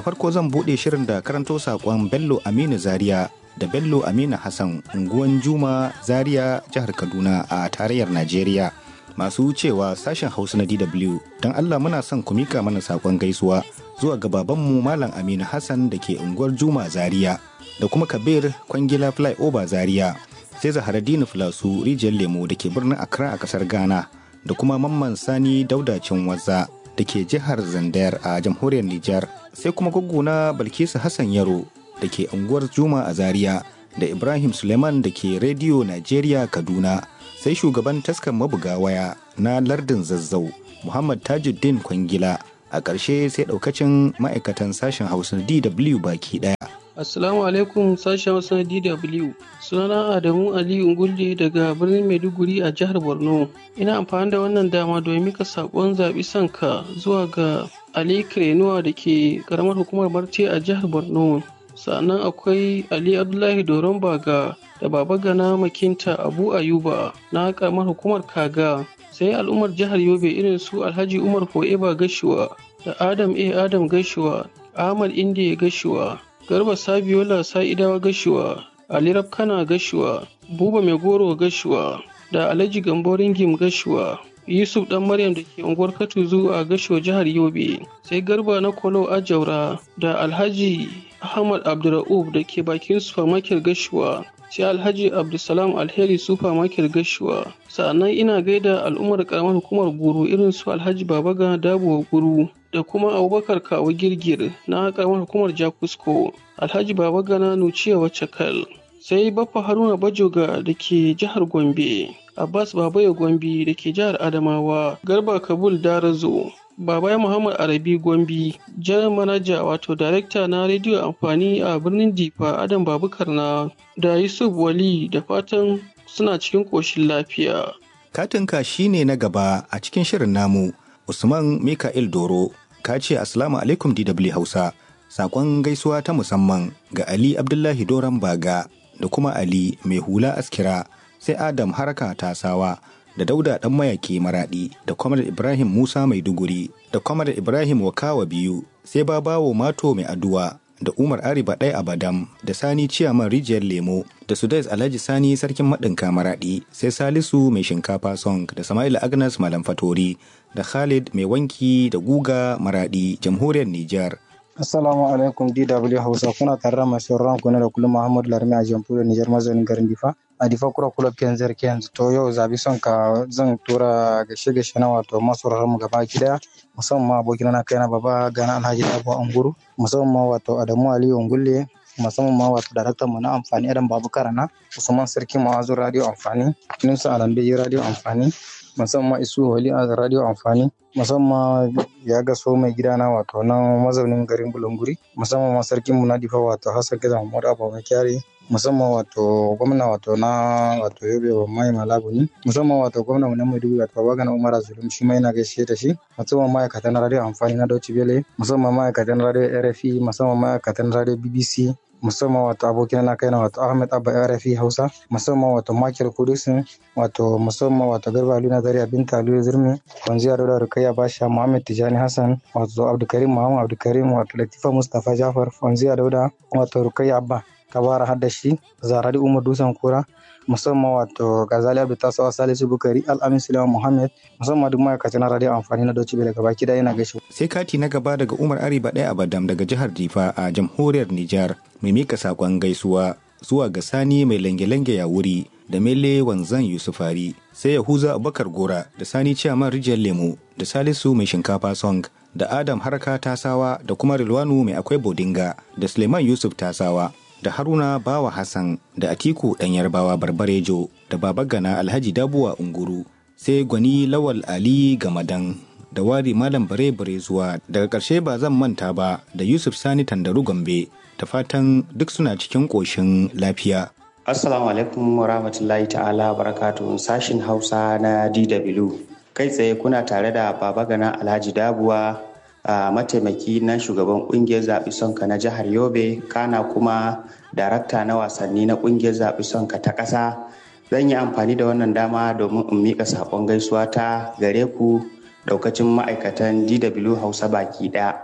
farko zan buɗe shirin da karanto saƙon Bello Aminu Zaria da Bello Aminu Hassan unguwan Juma Zaria jihar Kaduna a tarayyar Najeriya. Masu cewa sashen Hausa na DW don Allah muna son ku mika mana saƙon gaisuwa zuwa ga babanmu Malam Aminu Hassan da ke unguwar Juma Zaria da kuma Kabir Kwangila Flyover Zaria. sai Zaharaddini Filasu rijiyar lemo da ke birnin Accra a kasar Ghana da kuma Mamman Sani Daudacin Waza da ke jihar Zandayar a jamhuriyar Nijar sai kuma na Balkisu Hassan Yaro da ke unguwar Juma a Zaria da Ibrahim Suleiman da ke Rediyo Najeriya Kaduna sai shugaban taskan mabuga waya na lardin Zazzau Muhammad Tajuddin Kwangila a ƙarshe sai ɗaukacin ma'aikatan sashen Hausa DW baki ɗaya. Assalamu alaikum sashen Hausa DW. Sunana Adamu Aliyu Ngulde daga birnin Maiduguri a jihar Borno. Ina amfani da wannan dama domin mika saƙon zaɓi sanka zuwa ga Ali Krenuwa da ke ƙaramar hukumar Marte a jihar Borno. Sannan akwai Ali Abdullahi Doron Baga da Baba Gana Makinta Abu Ayuba na ƙaramar hukumar Kaga. Sai al'ummar jihar Yobe irin su Alhaji Umar Fo'eba Gashuwa da Adam A. Adam Gashuwa, Ahmad Indiya Gashuwa, Garba Sabiola Sa'idawa Gashuwa, Ali Rabkana Gashuwa, Buba Mai Goro Gashuwa, da Alhaji Gambo Ringim Gashuwa, Yusuf Dan Maryam da ke unguwar Katuzu a Gashuwa jihar Yobe, sai Garba na Kolo Ajaura da Alhaji Ahmad Abdurra'ub da ke bakin supermarket Gashuwa, sai Alhaji Abdulsalam Alheri supermarket Gashuwa. Sa'annan ina gaida al'ummar karamar hukumar Guru irin su Alhaji Babaga Dabo Guru. da kuma abubakar kawo girgir na karamar hukumar jakusko alhaji baba gana nuciya wacakal sai baffa haruna bajoga da ke jihar gombe abbas babaya gombe da ke jihar adamawa garba kabul darazo babaya muhammad arabi gombe jan manaja wato darekta na rediyo amfani a birnin difa adam babukar na da yusuf wali da fatan suna cikin ƙoshin lafiya katinka shine na gaba a cikin shirin namu usman mika'il doro ka ce Assalamu alaikum DW Hausa, saƙon gaisuwa ta musamman ga Ali Abdullahi Doron Baga da kuma Ali mai hula askira sai Adam haraka tasawa da Dauda ɗan mayaki maraɗi da Kwamar Ibrahim Musa Maiduguri da Kwamar Ibrahim Wakawa biyu sai Babawo Mato mai aduwa da Umar Ariba ɗaya Abadam da Sani Ciyaman Rijiyar Lemo da Sudais Alhaji Sani Sarkin Maɗinka Maraɗi sai Salisu mai shinkafa song da Sama'ila Agnes Malam Fatori da Khalid mai wanki da guga Maraɗi Jamhuriyar Nijar. Assalamu alaikum DW Hausa kuna tare da masu ran kuna da kullum Muhammadu Larmi a Jamhuriyar Nijar mazaunin garin Difa. A Difa kura kula Kenzar Kenz to yau zabi son ka zan tura gashe gashe na wato masu mu gaba daya musamman abokina na kaina baba gana Alhaji Abu Anguru musamman wato Adamu Aliyu Ungulle musamman ma wato daraktan mu na amfani Adam Babu Karana Usman Sarki Mawazu Radio Amfani Nusa Alambe Radio Amfani musamman Isu Wali a Radio Amfani musamman ya ga so mai gidana wato nan mazaunin garin Bulunguri musamman ma sarkin mu na Difa wato Hassan Gaza Muhammad Abu Kyari musamman wato gwamna wato na wato Yobe wa Mai Malabuni musamman wato gwamna mu na Maiduguri wato Babagana Umar Zulum shi ma yana gaishe da shi musamman ma'aikatan radio amfani na Deutsche Welle musamman ma'aikatan radio RFI musamman ma'aikatan radio BBC musamman wato abokina na kaina wato Ahmed Abba RFI Hausa musamman wato Michael Kudusin wato musamman wato Garba Luna Zaria Binta Aliyu Zurmi Kwanziya Dauda Rukayya Basha Muhammad Tijani Hassan wato Abdulkarim Muhammad Abdulkarim wato Latifa Mustapha Jafar Kwanziya Dauda wato Rukayya Abba Kabara Haddashi Zarari Umar Dusan Kura musamman wato Gazali Abdul Tasawa Salisu Bukari Al-Amin Sulaiman Muhammad musamman duk ma'aikatan na radio amfani na Dauci daga baki da yana gaishe. Sai kati na gaba daga Umar Ariba ɗaya Abadam daga jihar Difa a jamhuriyar Nijar mai mika sakon gaisuwa zuwa ga Sani mai lange-lange ya wuri da Mele Wanzan Yusufari sai Yahuza Abubakar Gora da Sani Ciyaman Rijiyar Lemo da Salisu mai shinkafa song da Adam Harka Tasawa da kuma Rilwanu mai akwai Bodinga da Suleiman Yusuf Tasawa da Haruna Bawa Hassan da Atiku ɗan Yarbawa Barbarejo da Babagana Alhaji Dabuwa Unguru sai Gwani Lawal Ali Gamadan da Wari Malam Bare Bare zuwa daga ƙarshe ba zan manta ba da Yusuf Sani Tandaru Gombe da fatan duk suna cikin ƙoshin lafiya. Assalamu alaikum wa rahmatullahi ta'ala barakatuhu sashin Hausa na DW. Kai tsaye kuna tare da Babagana Alhaji Dabuwa a mataimaki na shugaban kungiyar zaɓi sonka na jihar yobe kana kuma darakta na wasanni na kungiyar zaɓi sonka ta ƙasa zan yi amfani da wannan dama domin in miƙa saƙon gaisuwa ta gare ku ɗaukacin ma'aikatan dw hausa baki ɗaya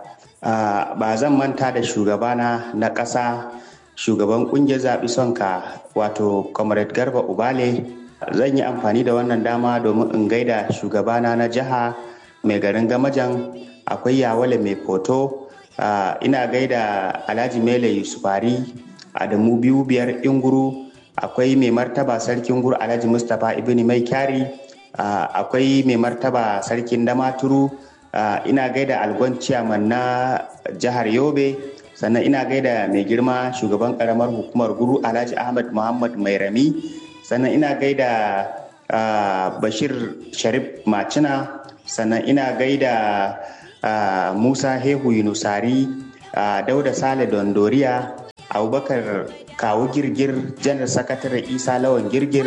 ba zan manta da shugabana na ƙasa shugaban ƙungiyar zaɓi sonka wato comrade garba ubale zan yi amfani da wannan dama domin in gaida shugabana na jiha mai garin gamajan akwai yawale mai foto ina gaida alhaji mele yusufari adamu biyu biyar inguru akwai mai martaba sarkin gur alhaji mustapha ibn mai kyari akwai mai martaba sarkin damaturu ina gaida algon ciyaman na jihar yobe sannan ina gaida mai girma shugaban karamar hukumar guru alhaji ahmad muhammad mai rami sannan ina gaida bashir sharif macina sannan ina gaida musa hehu yunusari dauda sale dondoriya abubakar kawu girgir janar sakatare isa lawan girgir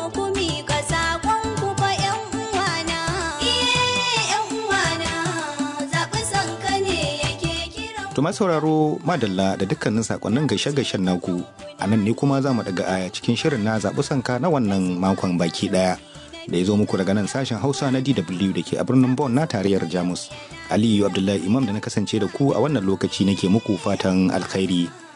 Tuma sauraro madalla da dukkanin sakonnin gaishe-gaishen naku a nan ne kuma za mu daga aya cikin shirin na zaɓi sanka na wannan makon baki ɗaya da ya zo muku daga nan sashen hausa na dw da ke a birnin bon na tarayyar jamus aliyu abdullahi imam da na kasance da ku a wannan lokaci nake muku fatan alkhairi